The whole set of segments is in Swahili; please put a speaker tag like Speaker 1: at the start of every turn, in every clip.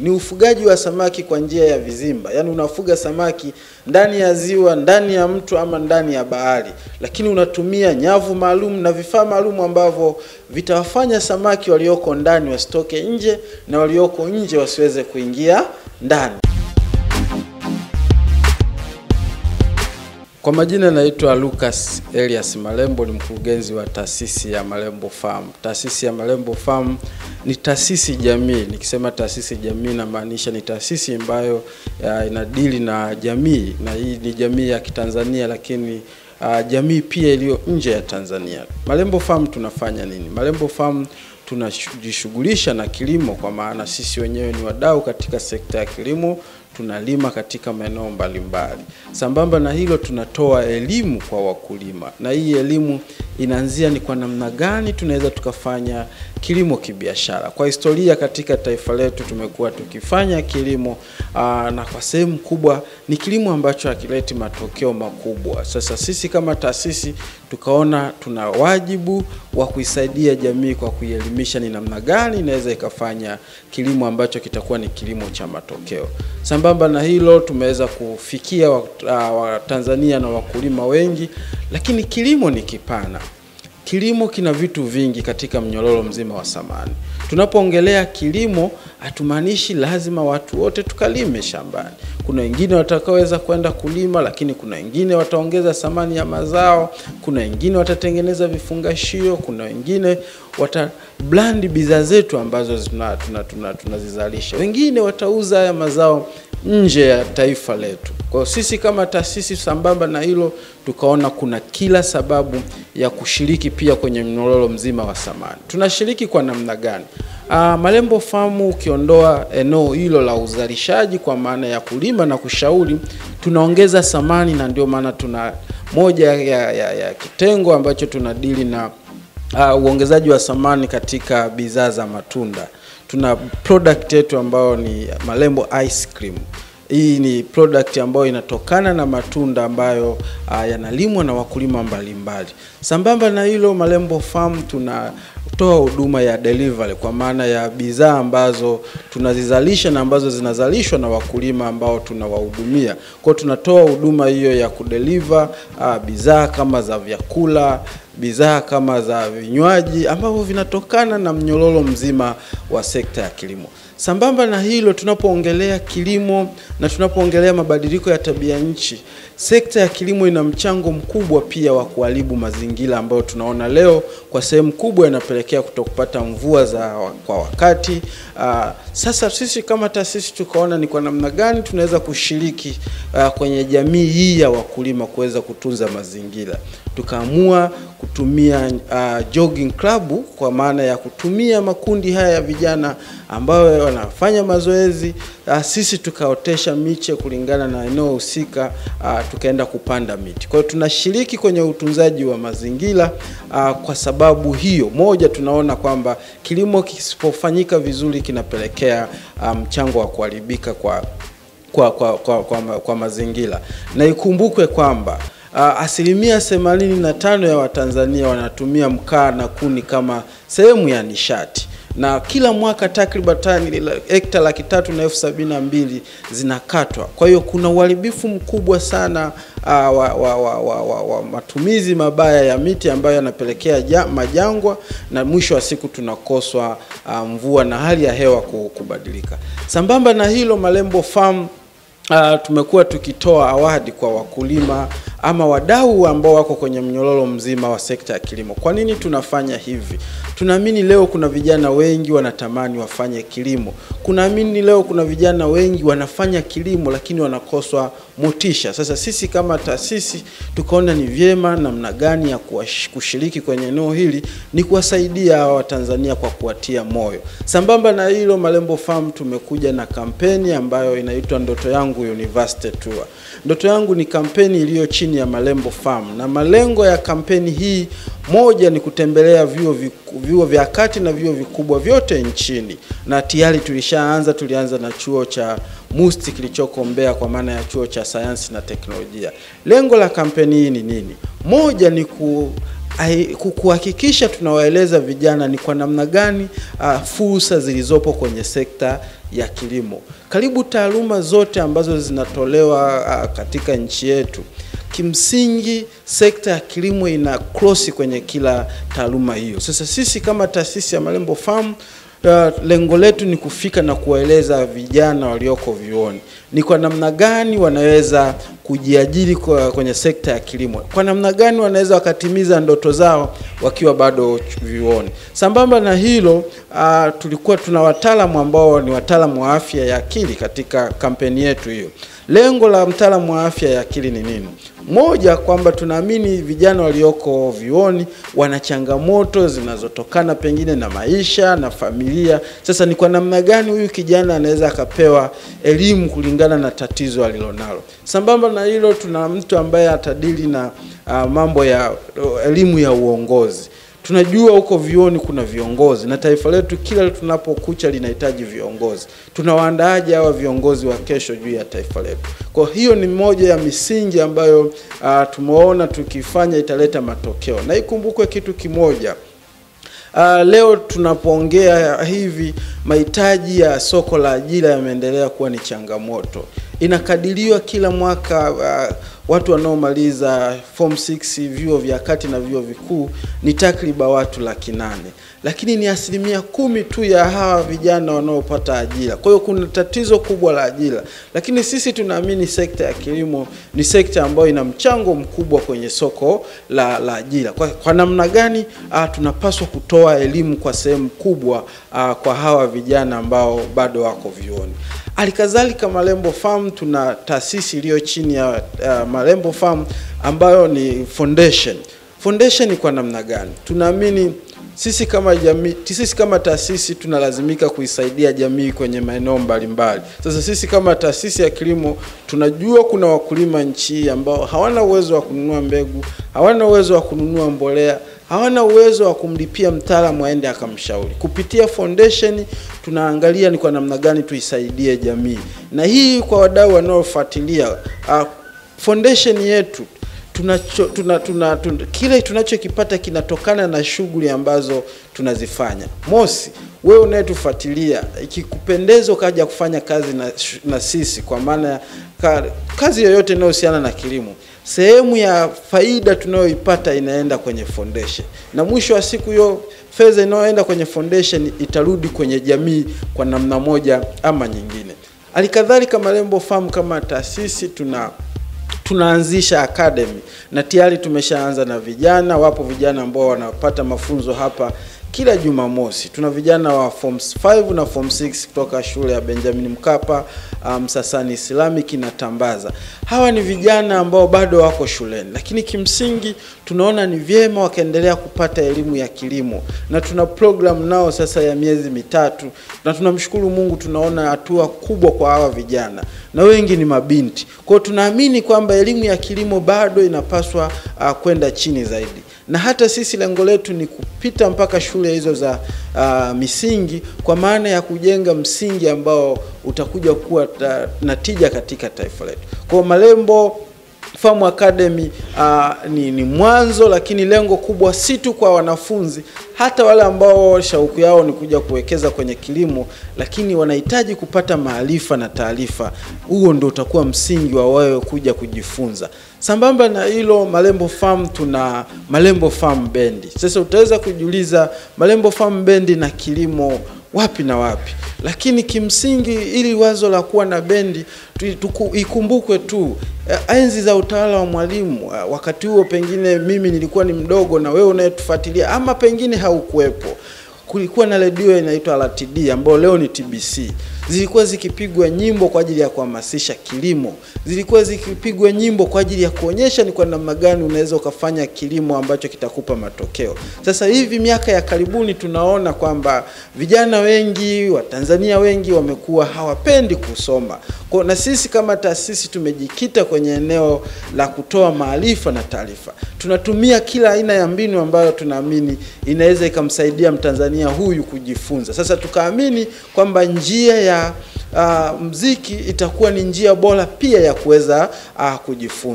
Speaker 1: ni ufugaji wa samaki kwa njia ya vizimba, yaani unafuga samaki ndani ya ziwa, ndani ya mto ama ndani ya bahari, lakini unatumia nyavu maalum na vifaa maalum ambavyo vitawafanya samaki walioko ndani wasitoke nje na walioko nje wasiweze kuingia ndani. Kwa majina naitwa Lucas Elias Malembo, ni mkurugenzi wa taasisi ya Malembo Farm. Taasisi ya Malembo Farm ni taasisi jamii. Nikisema taasisi jamii, namaanisha ni taasisi ambayo ya, inadili na jamii, na hii ni jamii ya Kitanzania, lakini uh, jamii pia iliyo nje ya Tanzania. Malembo Farm tunafanya nini? Malembo Farm tunajishughulisha na kilimo, kwa maana sisi wenyewe ni wadau katika sekta ya kilimo tunalima katika maeneo mbalimbali. Sambamba na hilo, tunatoa elimu kwa wakulima, na hii elimu inaanzia ni kwa namna gani tunaweza tukafanya kilimo kibiashara. Kwa historia katika taifa letu tumekuwa tukifanya kilimo aa, na kwa sehemu kubwa ni kilimo ambacho hakileti matokeo makubwa. Sasa sisi kama taasisi tukaona tuna wajibu wa kuisaidia jamii kwa kuielimisha ni namna gani inaweza ikafanya kilimo ambacho kitakuwa ni kilimo cha matokeo. Sambamba na hilo tumeweza kufikia Watanzania na wakulima wengi, lakini kilimo ni kipana. Kilimo kina vitu vingi katika mnyororo mzima wa samani. Tunapoongelea kilimo, hatumaanishi lazima watu wote tukalime shambani. Kuna wengine watakaoweza kwenda kulima, lakini kuna wengine wataongeza thamani ya mazao, kuna wengine watatengeneza vifungashio, kuna wengine wata blandi bidhaa zetu ambazo tunazizalisha tuna, tuna, tuna wengine watauza haya mazao nje ya taifa letu. Kwa hiyo sisi kama taasisi, sambamba na hilo, tukaona kuna kila sababu ya kushiriki pia kwenye mnyororo mzima wa samani. Tunashiriki kwa namna gani? Uh, Malembo Farm ukiondoa eneo hilo la uzalishaji kwa maana ya kulima na kushauri, tunaongeza samani, na ndio maana tuna moja ya, ya, ya kitengo ambacho tunadili na uh, uongezaji wa samani katika bidhaa za matunda. Tuna product yetu ambayo ni Malembo Ice Cream. Hii ni product ambayo inatokana na matunda ambayo uh, yanalimwa na wakulima mbalimbali. Sambamba na hilo, Malembo Farm tunatoa huduma ya delivery kwa maana ya bidhaa ambazo tunazizalisha na ambazo zinazalishwa na wakulima ambao tunawahudumia. Kwa tunatoa huduma hiyo ya kudeliver uh, bidhaa kama za vyakula bidhaa kama za vinywaji ambavyo vinatokana na mnyororo mzima wa sekta ya kilimo. Sambamba na hilo, tunapoongelea kilimo na tunapoongelea mabadiliko ya tabia nchi, sekta ya kilimo ina mchango mkubwa pia wa kuharibu mazingira ambayo tunaona leo kwa sehemu kubwa inapelekea kutokupata mvua za kwa wakati. Aa, sasa sisi kama taasisi tukaona ni kwa namna gani tunaweza kushiriki aa, kwenye jamii hii ya wakulima kuweza kutunza mazingira. Tukaamua kutumia uh, jogging club kwa maana ya kutumia makundi haya ya vijana ambayo wanafanya mazoezi uh, sisi tukaotesha miche kulingana na eneo husika uh, tukaenda kupanda miti. Kwa hiyo tunashiriki kwenye utunzaji wa mazingira uh, kwa sababu hiyo moja, tunaona kwamba kilimo kisipofanyika vizuri kinapelekea mchango um, wa kuharibika kwa, kwa, kwa, kwa, kwa, kwa mazingira na ikumbukwe kwamba Uh, asilimia themanini na tano ya Watanzania wanatumia mkaa na kuni kama sehemu ya nishati na kila mwaka takriban hekta laki tatu na elfu sabini na mbili zinakatwa. Kwa hiyo kuna uharibifu mkubwa sana uh, wa, wa, wa, wa, wa, wa matumizi mabaya ya miti ambayo yanapelekea ja, majangwa na mwisho wa siku tunakoswa uh, mvua na hali ya hewa kubadilika. Sambamba na hilo, Malembo Farm Uh, tumekuwa tukitoa awadi kwa wakulima ama wadau ambao wako kwenye mnyororo mzima wa sekta ya kilimo. Kwa nini tunafanya hivi? Tunaamini leo kuna vijana wengi wanatamani wafanye kilimo. Kunaamini leo kuna vijana wengi wanafanya kilimo lakini wanakoswa motisha. Sasa sisi kama taasisi tukaona ni vyema namna gani ya kushiriki kwenye eneo hili ni kuwasaidia hawa Watanzania kwa kuwatia moyo. Sambamba na hilo, Malembo Farm tumekuja na kampeni ambayo inaitwa Ndoto Yangu University Tour. Ndoto Yangu ni kampeni iliyo chini ya Malembo Farm na malengo ya kampeni hii moja ni kutembelea vyuo vyuo vya kati na vyuo vikubwa vyote nchini, na tayari tulishaanza. Tulianza na chuo cha MUST kilichoko Mbeya, kwa maana ya chuo cha sayansi na teknolojia. Lengo la kampeni hii ni nini? Moja ni ai- ku- kuhakikisha tunawaeleza vijana ni kwa namna gani uh, fursa zilizopo kwenye sekta ya kilimo. Karibu taaluma zote ambazo zinatolewa uh, katika nchi yetu kimsingi sekta ya kilimo ina cross kwenye kila taaluma hiyo. Sasa sisi kama taasisi ya Malembo Farm uh, lengo letu ni kufika na kuwaeleza vijana walioko vyuoni ni kwa namna gani wanaweza kujiajiri kwa kwenye sekta ya kilimo, kwa namna gani wanaweza wakatimiza ndoto zao wakiwa bado vyuoni. Sambamba na hilo uh, tulikuwa tuna wataalamu ambao ni wataalamu wa afya ya akili katika kampeni yetu hiyo. Lengo la mtaalamu wa afya ya akili ni nini? Moja, kwamba tunaamini vijana walioko vyuoni wana changamoto zinazotokana pengine na maisha na familia. Sasa ni kwa namna gani huyu kijana anaweza akapewa elimu kulingana na tatizo alilonalo. Sambamba na hilo, tuna mtu ambaye atadili na uh, mambo ya uh, elimu ya uongozi. Tunajua huko vyuoni kuna viongozi na taifa letu kila tunapokucha linahitaji viongozi. Tunawaandaaje hawa viongozi wa kesho juu ya taifa letu? Kwa hiyo ni moja ya misingi ambayo uh, tumeona tukifanya italeta matokeo, na ikumbukwe kitu kimoja. Uh, leo tunapoongea hivi mahitaji ya soko la ajira yameendelea kuwa ni changamoto. Inakadiriwa kila mwaka uh, watu wanaomaliza form 6 vyuo vya kati na vyuo vikuu ni takriban watu laki nane, lakini ni asilimia kumi tu ya hawa vijana wanaopata ajira. Kwa hiyo kuna tatizo kubwa la ajira, lakini sisi tunaamini sekta ya kilimo ni sekta ambayo ina mchango mkubwa kwenye soko la, la ajira. Kwa, kwa namna gani uh, tunapaswa kutoa elimu kwa sehemu kubwa uh, kwa hawa vijana ambao bado wako vyuoni. Halikadhalika Malembo Farm tuna taasisi iliyo chini ya uh, Malembo Farm ambayo ni foundation. Foundation ni kwa namna gani? Tunaamini sisi kama jamii, sisi kama taasisi tunalazimika kuisaidia jamii kwenye maeneo mbalimbali. Sasa sisi kama taasisi ya kilimo tunajua kuna wakulima nchi hii ambao hawana uwezo wa kununua mbegu, hawana uwezo wa kununua mbolea, hawana uwezo wa kumlipia mtaalamu aende akamshauri. Kupitia foundation tunaangalia ni kwa namna gani tuisaidie jamii, na hii kwa wadau wanaofuatilia uh, foundation yetu tunacho tuna, tuna, tuna, kile tunachokipata kinatokana na shughuli ambazo tunazifanya. Mosi, wewe unayetufuatilia, ikikupendeza ukaja kufanya kazi na, na sisi kwa maana ka, kazi yoyote inayohusiana na kilimo, sehemu ya faida tunayoipata inaenda kwenye foundation, na mwisho wa siku hiyo fedha inayoenda kwenye foundation itarudi kwenye jamii kwa namna moja ama nyingine. Halikadhalika Malembo Farm kama taasisi tuna tunaanzisha academy na tayari tumeshaanza na vijana. Wapo vijana ambao wanapata mafunzo hapa kila Jumamosi. Tuna vijana wa form 5 na form 6 kutoka shule ya Benjamin Mkapa, Msasani um, Islamic na Tambaza. Hawa ni vijana ambao bado wako shuleni, lakini kimsingi tunaona ni vyema wakaendelea kupata elimu ya kilimo, na tuna program nao sasa ya miezi mitatu, na tunamshukuru Mungu, tunaona hatua kubwa kwa hawa vijana na wengi ni mabinti. Kwa hiyo tunaamini kwamba elimu ya kilimo bado inapaswa uh, kwenda chini zaidi na hata sisi lengo letu ni kupita mpaka shule hizo za uh, misingi kwa maana ya kujenga msingi ambao utakuja kuwa ta, na tija katika taifa letu. Kwa Malembo Farm Academy uh, ni, ni mwanzo, lakini lengo kubwa si tu kwa wanafunzi, hata wale ambao shauku yao ni kuja kuwekeza kwenye kilimo, lakini wanahitaji kupata maarifa na taarifa. Huo ndio utakuwa msingi wa wewe kuja kujifunza. Sambamba na hilo, Malembo Farm tuna Malembo Farm Bendi. Sasa utaweza kujiuliza Malembo Farm Bendi na kilimo wapi na wapi? Lakini kimsingi ili wazo la kuwa na bendi tuku, ikumbukwe tu enzi za utawala wa Mwalimu. Wakati huo pengine mimi nilikuwa ni mdogo na wewe unayetufuatilia ama pengine haukuwepo. Kulikuwa na redio inaitwa RTD ambayo leo ni TBC zilikuwa zikipigwa nyimbo kwa ajili ya kuhamasisha kilimo, zilikuwa zikipigwa nyimbo kwa ajili ya kuonyesha ni kwa namna gani unaweza ukafanya kilimo ambacho kitakupa matokeo. Sasa hivi miaka ya karibuni tunaona kwamba vijana wengi wa Tanzania wengi wamekuwa hawapendi kusoma. Kwa na sisi kama taasisi tumejikita kwenye eneo la kutoa maarifa na taarifa. Tunatumia kila aina ya mbinu ambayo tunaamini inaweza ikamsaidia Mtanzania huyu kujifunza. Sasa tukaamini kwamba njia ya uh, mziki itakuwa ni njia bora pia ya kuweza uh, kujifunza.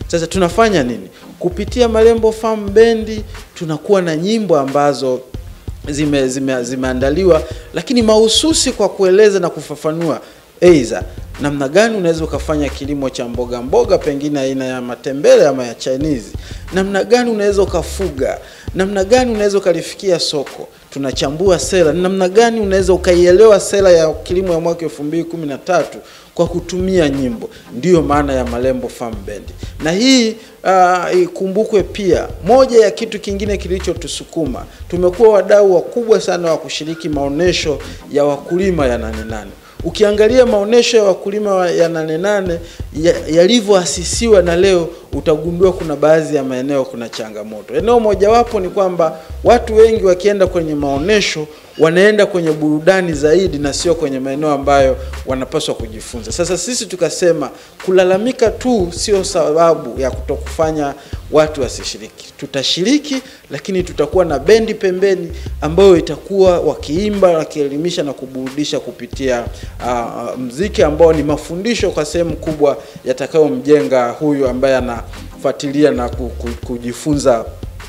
Speaker 1: Sasa tunafanya nini? Kupitia Malembo Farm Bendi tunakuwa na nyimbo ambazo zime, zime, zimeandaliwa lakini mahususi kwa kueleza na kufafanua aidha namna gani unaweza ukafanya kilimo cha mboga mboga, pengine aina ya matembele ama ya Chinese, namna gani unaweza ukafuga, namna gani unaweza ukalifikia soko. Tunachambua sera, namna gani unaweza ukaielewa sera ya kilimo ya mwaka 2013 kwa kutumia nyimbo. Ndiyo maana ya Malembo Farm Band, na hii uh, ikumbukwe pia, moja ya kitu kingine kilichotusukuma, tumekuwa wadau wakubwa sana wa kushiriki maonesho ya wakulima ya Nane Nane. Ukiangalia maonesho ya wakulima ya Nane Nane yalivyoasisiwa na leo utagundua kuna baadhi ya maeneo kuna changamoto. Eneo mojawapo ni kwamba watu wengi wakienda kwenye maonesho wanaenda kwenye burudani zaidi na sio kwenye maeneo ambayo wanapaswa kujifunza. Sasa sisi tukasema kulalamika tu sio sababu ya kutokufanya watu wasishiriki. Tutashiriki, lakini tutakuwa na bendi pembeni ambayo itakuwa wakiimba, wakielimisha na kuburudisha kupitia uh, mziki ambao ni mafundisho kwa sehemu kubwa yatakayomjenga huyu ambaye anafuatilia na kujifunza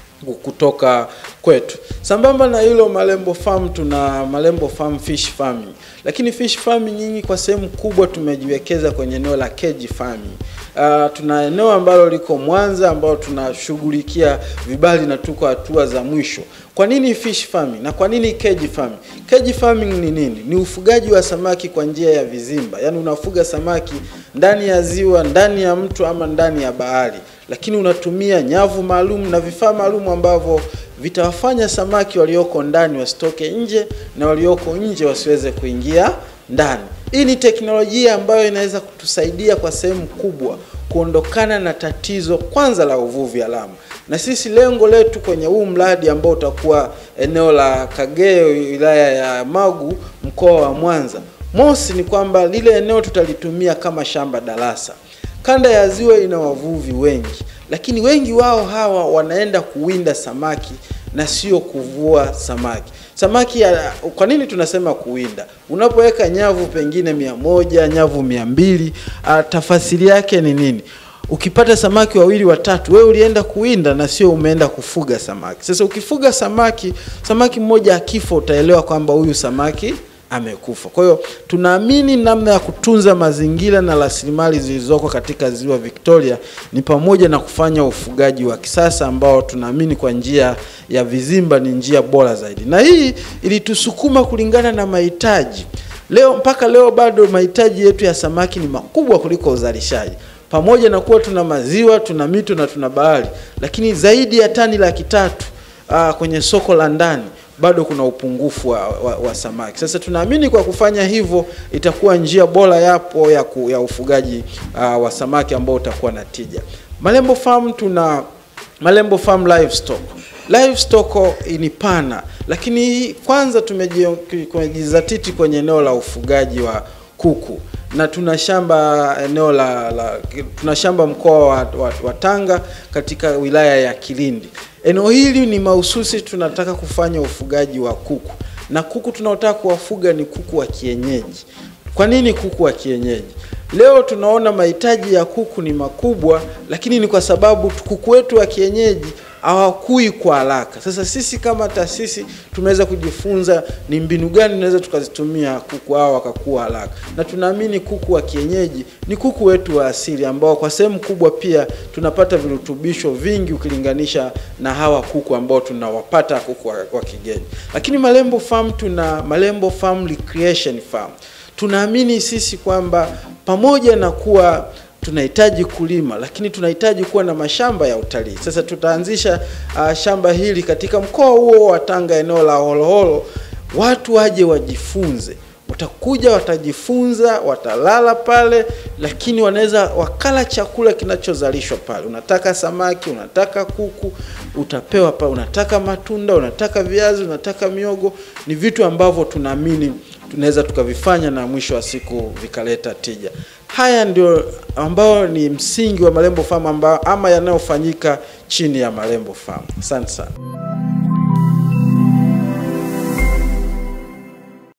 Speaker 1: kutoka kwetu. Sambamba na hilo, Malembo Farm tuna Malembo Farm Fish Farming, lakini fish farming nyingi kwa sehemu kubwa tumejiwekeza kwenye eneo la cage farming. Uh, tuna eneo ambalo liko Mwanza ambalo tunashughulikia vibali na tuko hatua za mwisho. Kwa nini fish farming na kwa nini cage farming? Cage farming ni nini? Ni ufugaji wa samaki kwa njia ya vizimba, yaani unafuga samaki ndani ya ziwa, ndani ya mto ama ndani ya bahari, lakini unatumia nyavu maalum na vifaa maalum ambavyo vitawafanya samaki walioko ndani wasitoke nje na walioko nje wasiweze kuingia ndani. Hii ni teknolojia ambayo inaweza kutusaidia kwa sehemu kubwa kuondokana na tatizo kwanza la uvuvi haramu, na sisi lengo letu kwenye huu mradi ambao utakuwa eneo la Kageo, wilaya ya Magu, mkoa wa Mwanza, mosi ni kwamba lile eneo tutalitumia kama shamba darasa. Kanda ya ziwa ina wavuvi wengi, lakini wengi wao hawa wanaenda kuwinda samaki na sio kuvua samaki. Samaki ya, kwa nini tunasema kuwinda? Unapoweka nyavu pengine mia moja, nyavu mia mbili, tafasiri yake ni nini? Ukipata samaki wawili watatu, wewe ulienda kuwinda na sio umeenda kufuga samaki. Sasa ukifuga samaki, samaki mmoja akifa, utaelewa kwamba huyu samaki amekufa. Kwa hiyo tunaamini namna ya kutunza mazingira na rasilimali zilizoko katika ziwa Victoria ni pamoja na kufanya ufugaji wa kisasa ambao tunaamini kwa njia ya vizimba ni njia bora zaidi, na hii ilitusukuma kulingana na mahitaji. Leo mpaka leo bado mahitaji yetu ya samaki ni makubwa kuliko uzalishaji, pamoja na kuwa tuna maziwa, tuna mito na tuna bahari, lakini zaidi ya tani laki tatu aa, kwenye soko la ndani bado kuna upungufu wa, wa, wa samaki. Sasa tunaamini kwa kufanya hivyo itakuwa njia bora yapo ya, ku, ya ufugaji uh, wa samaki ambao utakuwa na tija. Malembo Farm tuna Malembo Farm Livestock. Livestock ni pana, lakini kwanza tumejizatiti kwenye eneo la ufugaji wa kuku na tuna shamba eneo la, la tuna shamba mkoa wa, wa, wa Tanga katika wilaya ya Kilindi. Eneo hili ni mahususi, tunataka kufanya ufugaji wa kuku na kuku tunaotaka kuwafuga ni kuku wa kienyeji. Kwa nini kuku wa kienyeji? Leo tunaona mahitaji ya kuku ni makubwa, lakini ni kwa sababu kuku wetu wa kienyeji hawakui kwa haraka. Sasa sisi kama taasisi tumeweza kujifunza ni mbinu gani tunaweza tukazitumia kuku hao wakakua haraka, na tunaamini kuku wa kienyeji ni kuku wetu wa asili ambao kwa sehemu kubwa pia tunapata virutubisho vingi ukilinganisha na hawa kuku ambao tunawapata kuku wa, wa kigeni. Lakini Malembo Farm tuna Malembo Farm Recreation Farm. Tunaamini sisi kwamba pamoja na kuwa tunahitaji kulima lakini tunahitaji kuwa na mashamba ya utalii. Sasa tutaanzisha uh, shamba hili katika mkoa huo wa Tanga, eneo la Horohoro, watu waje wajifunze. Watakuja, watajifunza, watalala pale, lakini wanaweza wakala chakula kinachozalishwa pale. Unataka samaki, unataka kuku, utapewa pale. Unataka matunda, unataka viazi, unataka miogo. Ni vitu ambavyo tunaamini tunaweza tukavifanya na mwisho wa siku vikaleta tija. Haya ndio ambao ni msingi wa Malembo Farm ambao ama yanayofanyika chini ya Malembo Farm. Asante sana.